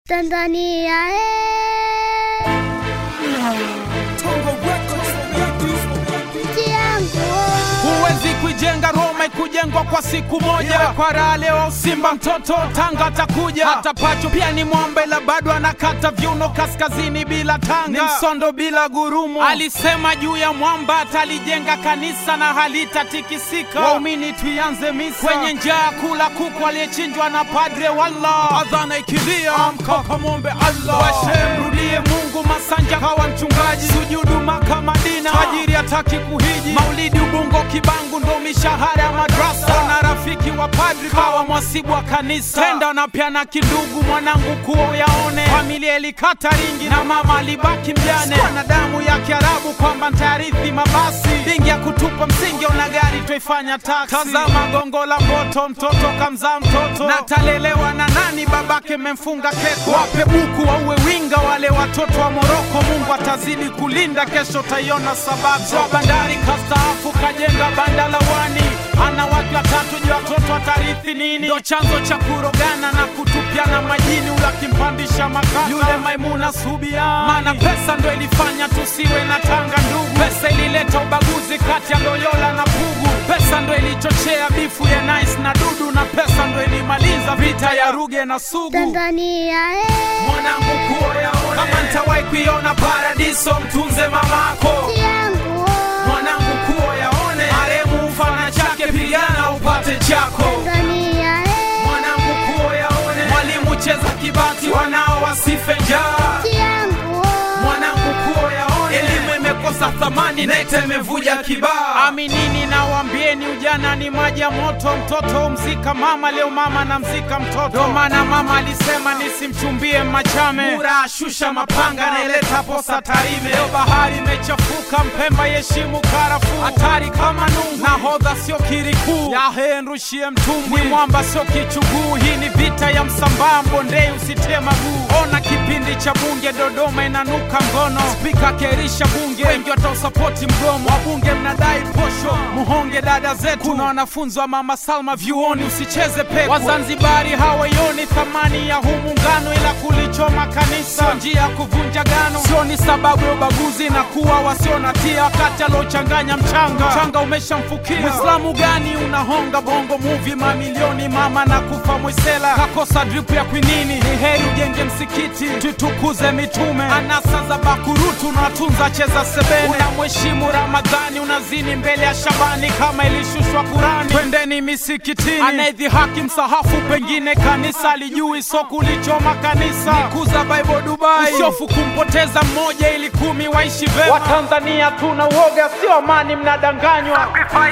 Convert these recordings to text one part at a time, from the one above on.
Tanzania eh, nchi yangu Huwezi kuijenga Roma ikujengwa kwa siku moja. Kwa raha leo Simba mtoto Tanga atakuja, hata Pacho pia ni mwombe, la bado anakata viuno kaskazini bila tanga, ni msondo bila gurumo. Alisema juu ya mwamba atalijenga kanisa na halitatikisika. Waumini tuianze misa kwenye njaa, kula kuku aliyechinjwa na padre. Walla adhana ikilia, amka kamwombe Allah, washe mrudie Mungu. Masanja kawa mchungaji, sujudu Maka Madina, tajiri hataki kuhiji, maulidi Ubungo Kibangu ndo mishahara ya madrasa, na rafiki wa padri kawa mwasibu wa kanisa, tenda na pia na kindugu, mwanangu kuo yaone, familia ilikata ringi na mama alibaki mjane, na damu ya Kiarabu kwamba ntayarithi mabasi, dingi ya kutupa msingi, ona gari twaifanya taksi, tazama gongo la mboto, mtoto kamzaa mtoto, na talelewa na nani? Babake memfunga keko, wape buku wauwe winga wale watoto wa Moroko, Mungu atazidi kulinda, kesho taiona sababu. Wa bandari kastaafu kajenga banda la wani, ana wake watatu, je watoto watarithi nini? Ndo chanzo cha kurogana na kutupiana majini, ula kimpandisha makaka yule Maimuna Subia, maana pesa ndo ilifanya tusiwe na tanga ndugu, pesa ilileta ubaguzi kati ya Loyola na Pugu, pesa ndo ilichochea bifu ya Nice na Dudu, na pesa ndo ilimaliza vita ya Ruge na Sugu Tanzania eh, mwanangu kuoyaone kama ntawahi kuiona paradiso mtunze mamako nchi yangu mwanangu kuoyaone maremu mfana chake pigana upate chako Tanzania eh, mwanangu kuoyaone mwalimu cheza kibati wanao wasife njaa nchi yangu mwanangu kuoyaone elimu imekosa thamani nete imevuja kibaa aminini nawambieni ujana ni maji ya moto mtoto umzika mama leo mama na mzika mtoto ndo maana mama alisema nisimchumbie machame mura ashusha mapanga naileta posa tarime leo bahari imechafuka mpemba yeshimu karafuu hatari kama nungu nahodha sio kirikuu yahe nrushie mtumbwi ni mwamba sio kichuguu hii ni vita ya msambaa mbondei usitie maguu ona kipindi cha bunge dodoma inanuka ngono spika kerisha bunge wengi watausapoti mgomo wabunge mnadai posho muhonge dada zetu kuna wanafunzi wa mama salma vyuoni usicheze pepo wazanzibari hawaioni thamani ya huu muungano ila kulichoma kanisa sio njia ya kuvunja gano sio ni sababu ya ubaguzi na kuwa wasio na tia wakati aliochanganya mchanga mchanga umeshamfukia mwislamu gani unahonga bongo muvi mamilioni mama na kufa mwisela kakosa drip ya kwinini ni heri ujenge msikiti tutukuze mitume anasa za bakurutu unatunza cheza sebene unamheshimu ramadhani unazini mbele ya shabani kama ilishushwa kurani twendeni misikitini anayedhihaki msahafu pengine kanisa alijui so kulichoma kanisa nikuza bible dubai usiofu kumpoteza mmoja ili kumi waishi vema watanzania tuna uoga sio amani mnadanganywa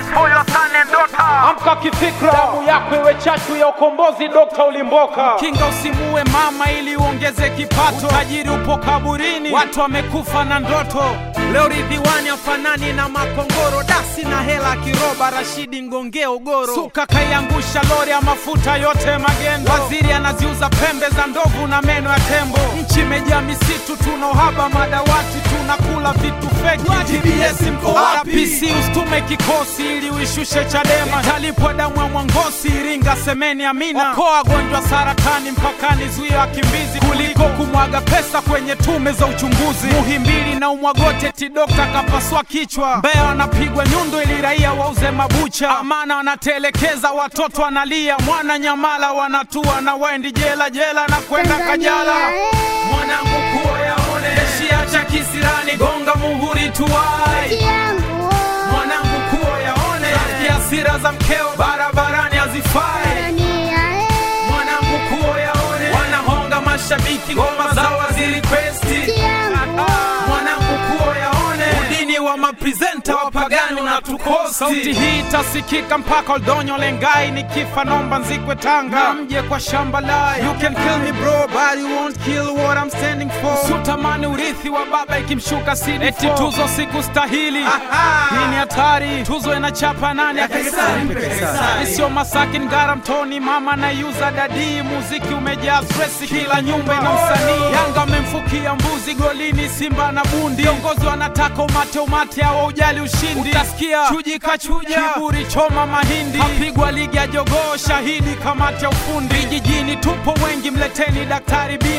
amka kifikra damu yako iwe chachu ya ukombozi dokta ulimboka kinga usimue mama ili uongeze kipato tajiri upo kaburini watu wamekufa na ndoto leo ridhiwani afanani na makongoro dasi na hela kiroba rashidi ngongea ugoro suka kaiangusha lori ya mafuta yote magendo waziri anaziuza pembe za ndovu na meno ya tembo nchi imejaa misitu tuna uhaba madawati tunakula vitu feki TBS mko wapi PC usitume kikosi ili uishushe Chadema italipwa damu ya Mwangosi Iringa semeni amina okoa wagonjwa saratani mpakani zuia wakimbizi kuliko kumwaga pesa kwenye tume za uchunguzi Muhimbili na umwagote ti dokta kapasua kichwa Mbeya wanapigwa nyundo ili raia wauze mabucha Amana wanatelekeza watoto wanalia mwana Nyamala wanatua na waendi jela jela na kwenda Kajala mwanangu kuoyaone Eshia cha kisirani gonga muhuri tuwai nchi yangu mwanangu kuo yaone Rafiki hasira za mkeo barabarani hazifai Tanzania eh, mwanangu kuo yaone wanahonga mashabiki ngoma zao wazirikwesti nchi yangu mwanangu kuo yaone udini wa maprezenta wapagani unatukosti sauti hii itasikika mpaka oldonyo lengai nikifa nomba nzikwe tanga na mje kwa shamba lai you can kill me bro but you won't kill what I'm standing for sutamani urithi wa baba ikimshuka sidi eti tuzo sikustahili hii ni hatari tuzo inachapa nani isio masaki ngara mtoni mama naiuza dadii muziki umejaa stresi kila nyumba ina msanii yanga amemfukia mbuzi golini simba na bundi viongozi wanataka umate umate hawa ujali ushindi utasikia chuji kachuja kiburi choma mahindi kapigwa ligi ya jogoo shahidi kamati ya ufundi vijijini tupo wengi mleteni daktari bini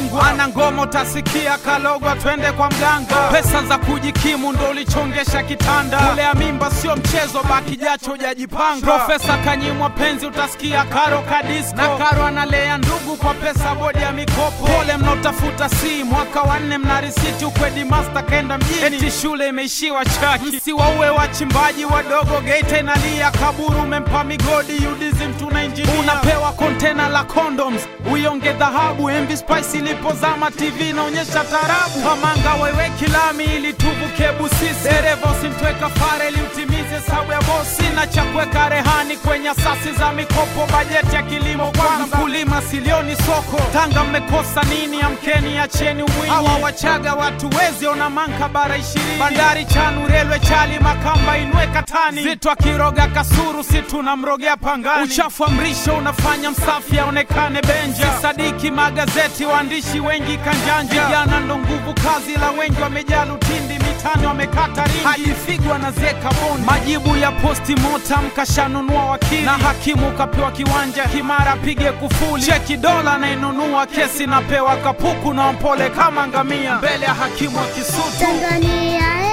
bingwa ana ngoma utasikia kalogwa twende kwa mganga pesa za kujikimu ndo ulichongesha kitanda kulea mimba sio mchezo baki jacho hujajipanga profesa kanyimwa penzi utasikia karo kadisko na karo analea ndugu kwa pesa bodi ya mikopo pole mnaotafuta si mwaka wa nne mna risiti ukwedi master kaenda mjini eti shule imeishiwa chaki msiwauwe wachimbaji wadogo geita inalia kaburu umempa migodi udizim tuna injinia unapewa kontena la condoms uionge dhahabu mv spice ilipozama tv inaonyesha tarabu kamanga wewe kilami ili tuvuke busisi dereva usimtweka fare ili utimize sabu ya bosi na cha kuweka rehani kwenye asasi za mikopo bajeti ya kilimo kwanza mkulima silioni soko tanga mmekosa nini amkeni acheni umwinyi hawa wachaga watu wezi ona manka bara ishirini bandari chanu relwe chali makamba inwe katani zito akiroga kasuru si tunamrogea pangani uchafu wa mrisho unafanya msafi aonekane benja sadiki magazeti waandishi wengi kanjanja vijana ndo nguvu kazi la wengi wamejaa lutindi mitani wamekata ringi hajifigwa na zeka bondi majibu ya posti motam kashanunua wakili na hakimu kapewa kiwanja kimara pige kufuli cheki dola nainunua kesi napewa kapuku na mpole kama ngamia mbele ya hakimu wa kisutu Tanzania